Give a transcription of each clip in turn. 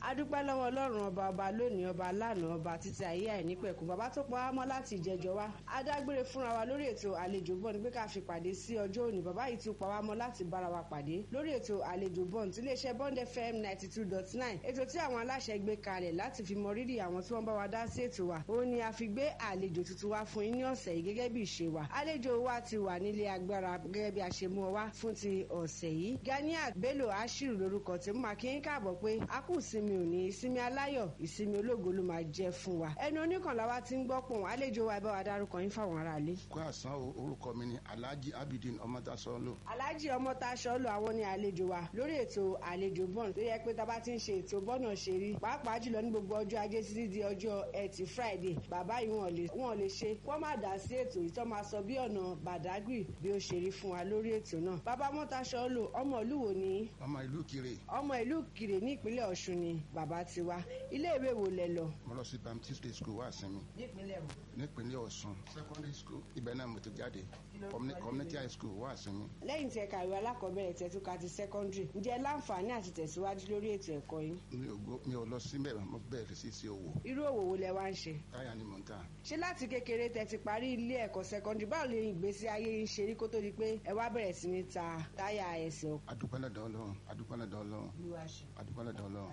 adúpẹ́ lọ́wọ́ ọlọ́run ọba ọba lónìí ọba lánàá ọba títí ayé àìnípẹ̀kun bàbá tó pa á mọ́ láti ìjẹjọ wa adágbére fúnra wa lórí ètò àlejò bọ́ọ̀n ní pé ká fi pàdé sí ọjọ́ òní bàbá yìí tún pa wá mọ́ láti bára wa pàdé lórí ètò àlejò bọ́ọ̀n tí iléeṣẹ́ bond fm ninety two dot nine ètò tí àwọn aláṣẹ gbé kalẹ̀ láti fi mọ rírì àwọn tí wọ́n bá wa dá sí ètò wa òun ni a fi gbé àlejò tuntun wá fún yín ní ọ̀sẹ̀ yìí gẹ́gẹ́ bí ìṣe wa àlejò wa ti wà nílé agbára gẹ́gẹ́ bí a ṣe mú ọ wá fún ti ọ̀sẹ̀ yìí ganiat bello ashiru lórúkọ tí mo máa kí ń káàbọ̀ pé a kù ìsinmi òní ìsinmi aláyọ̀ ìsinmi ológo ló máa jẹ́ fún wa ẹnu oníkànlá wa ti ń gbọ́ pọ̀ àlejò wa ẹ bá wa dárúkọ yín fáwọn aráalé. kó àsán orúkọ mi ni alhaji abidin ọmọdásọ́lò. alhaji ọmọtaṣọ́lò àwọn ni àlejò wa lórí ètò àlejò bọ́ọ̀n tó yẹ pé tá a bá ti ń ṣe ètò bọ́ọ̀nà ṣe rí pàápàá jùlọ ní gbogbo ọjọ́ ajé títí di ọjọ́ ẹtì friday bàbá yìí wọn lè wọn lè ṣe kó má dá sí ètò yìí tó máa sọ bí ọ̀nà badagry bí ó ṣe rí fún wa lórí ètò náà bàbá ọmọtaṣọ́lò ọmọ ìlú wo ni. ọmọ ìlú kire. ọmọ ìlú kire ní ìpínlẹ̀ ọ̀ṣun ni bàbá ti wá ilé ìwé wo lẹ lọ. mo lọ sí baptist day school wá sinmi. nípínlẹ̀ wo. nípínlẹ̀ ọ̀ṣun secondary school ibẹ̀ náà mo ti jáde community high school wá sinmi. lẹ́yìn tí ẹ kàwé alákọ̀ọ́bẹ̀rẹ̀ tẹ̀túkà ti secondary ǹjẹ́ láǹfààní àti tẹ̀síwájú lórí ètò ẹ̀kọ́ yín. mi ò lọ síbẹ̀ mo bẹ̀rẹ̀ sí sí owó. irú òwò wo lẹ wá ń ṣe. táyà ni mò ń tà. ṣé láti kékeré tẹ ti parí ilé ẹ̀kọ́ secondary báwo lè ìgbésí ayé yín ṣe rí kó tó di pé ẹ wá bẹ̀rẹ̀ sí ní ta táyà ẹsẹ̀ ọkọ̀. adúpẹ́ lọ́dọ̀ ọlọ́run adúpẹ́ lọ́dọ̀ ọlọ́run adúpẹ́ lọ́dọ̀ ọlọ́run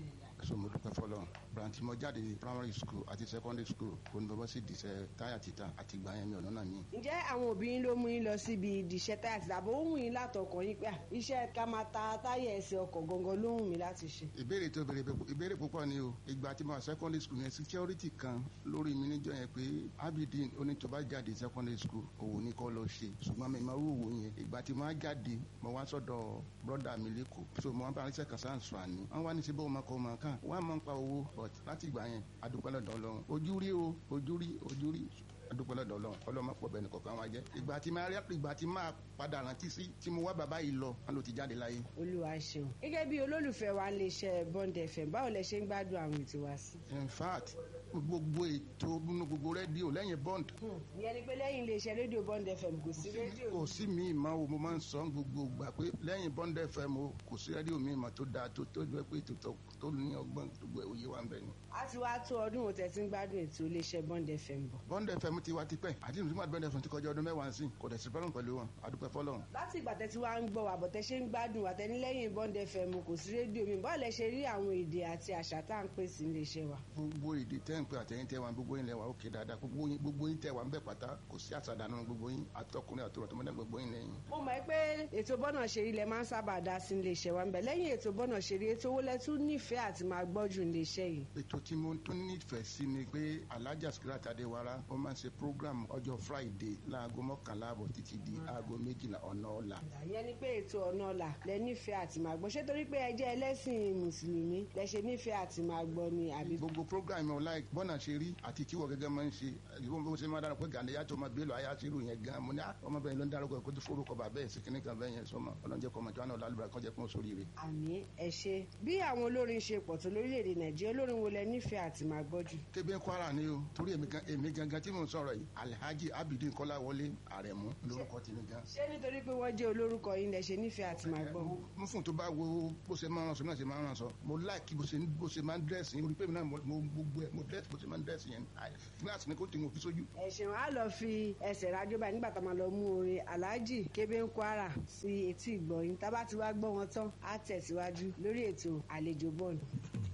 so mo dúpẹ́ fọlọ́ branch mo jáde ní primary school àti secondary school kò ní bọ́ sí ìdìṣẹ́ táyà títà àti ìgbà yẹn mi ò lọ́nà mi. ǹjẹ́ àwọn òbí yín ló mú yín lọ síbi ìdìṣẹ́ táyà títà àbò ó wù yín látọkọ̀ yín pé iṣẹ́ ká máa ta táyà ẹsẹ̀ ọkọ̀ gangan ló wù mí láti ṣe. ìbéèrè tó béèrè ìbéèrè púpọ̀ ni o ìgbà tí mo wà secondary school yẹn security kan lórí mi níjọ́ yẹn pé abidin onítọ̀bá jáde secondary school òwò ní kọ́ lọ ṣe ṣùgbọ́n mi máa wúwo yẹn ìgbà tí mo wá jáde mo wá sọ́dọ̀ brọ́dà mi lẹ́kọ̀ọ́ so mo wá bá arísẹ́ kan sáà sọ àní wọ́n wá ní síbẹ̀ ọmọ kan ọmọ kan wọ́n á máa ń pa owó but láti ìgbà yẹn adúpẹ́ lọ́dọ̀ ọlọ́run ojú rí o ojú rí ojú rí adúpẹ́ lọ́dọ̀ ọlọ́run ọlọ́run máa pọ̀ bẹ́ẹ̀ nìkọ̀ọ̀kan wá jẹ́ ìgbà tí máa rí ìgbà tí máa padà rántí sí tí mo wá bàbá yìí lọ wọn ló ti jáde láyé. olúwa ṣeun gẹ́gẹ́ bí olólùfẹ́ wa lè ṣe bond fm báwo lẹ ṣe ń gbádùn àwọn ètò wa sí. in fact gbogbo ètò nínú gbogbo rédíò lẹ́yìn bond. ìyẹn ni pé lẹ́yìn iléeṣẹ́ rédíò bond fm kò sí rédíò. kò sí mi ìmọ̀ o mo máa ń sọ gbogbo gbà pé lẹ́yìn bond fm o kò sí rédíò mi ìmọ̀ tó dáa tó tó jẹ́ pé tó ní ọgbọ́n gbogbo òye wa ń bẹ ni. a ti wá tó ọdún òtẹ̀ tí ń gbádùn ètò iléeṣẹ́ bond fm bọ̀. bond fm ti wá tipẹ́ àti ìlú tí wọ́n bond fm ti kọjá ọdún mẹ́wàá sí kò dẹ̀ sí fẹ́ràn pẹ̀lú wọn adúpẹ́ fọlọ́run. láti ìgbà tẹ́ tí wàá ń gbọ́ wà bọ̀ tẹ́ ṣe ń gbádùn wà tẹ́ ní lẹ́yìn bond fm kò sí rédíò mi báwo lẹ ṣe rí àwọn èdè àti àṣà tá à ń pèsè iléeṣẹ́ wa. gbogbo èdè tẹ́ ń pè àtẹ̀yìn tẹ́ wa gbogbo yín lẹ wa òkè dáadáa gbogbo yín gbogbo yín tẹ́ wa ń bẹ̀ pátá kò sí àṣàdánù gbogbo yín àtọkùnrin àtọrọ tó mọ́tẹ́ gbogbo yín lẹ́yìn. mo mọ̀ pé ètò bọ́nà ṣeré lẹ máa ń sábà dá sí iléeṣẹ́ wa ń bẹ̀ lẹ́yìn ètò bọ́nà ṣeré ètò owó lẹ tún nífẹ̀ẹ́ àti máa gbọ́ jù iléeṣẹ́ yìí. ètò tí mo tún nífẹ̀ẹ́ sí ni pé alhaja sikirat adéwara ó máa ń ṣe program ọjọ́ friday láago mọ́kànlá àbọ̀ títí di aago méjìlá ọ̀nà ọ̀la. ìyẹn ni pé ètò ọ̀nà ọ̀la lẹ nífẹ̀ẹ́ àti máa gbọ́ ṣé torí pé ẹ jẹ́ ẹlẹ́sìn mùsùlùmí lẹ ṣe nífẹ̀ẹ́ àti máa gbọ́ ni àbí. gbogbo program ọ̀la bọ́nà ṣe rí àti tíwọ́ gẹ́gẹ́ máa ń ṣe ìwọ́n bó ṣe máa dára pé gàdé yàtọ̀ ọmọ bílò ayé àṣírò yẹn gan mo ní ọmọbìnrin ló ń dárúkọ kó tó forúkọ bàbá ẹ̀ sí kíní kan bẹ́ẹ̀ yẹn sọmọ ọlọ́njẹ́ kọ́ ọmọ tí wọn náà lálùbárà kan jẹ́ fún sórí rẹ̀. àmì ẹ ṣe bí àwọn olórin ṣe pọ̀ tó lórílẹ̀‐èdè nàìjíríà olórin wo lẹ nífẹ̀ẹ́ àti máa gbọ́ jù. kébé kwara ni o torí èmi gangan tí mò ń sọ̀rọ̀ yìí alhaji abidin kọ́láwọlé àrẹ̀mú lórúkọ tèmi gan. ṣé nítorí pé wọ́n jẹ́ olórúkọ yín lẹ ṣe nífẹ̀ẹ́ àti máa gbọ́. mo fún tó bá wo bó ṣe máa ń ránṣọ náà ṣe máa ń ránṣọ mo láìkí bó ṣe máa ń dírẹ́sì yín orí pé mi náà mo gbogbo ẹ̀ mo dírẹ́sì bó ṣe máa ń dírẹ́sì yẹn gíláàsì ni kò tí mo fi sójú. ẹ ṣeun á lọ fi ẹsẹ̀ rájọ́ báyìí nígbà tá a máa lọ mú orin aláàjì kébé ń kwara sí etí ìgbọ̀yìn tá a bá ti wá gbọ́ wọn tán á tẹ̀síwájú lórí ètò àlejò bọ́ọ̀lù.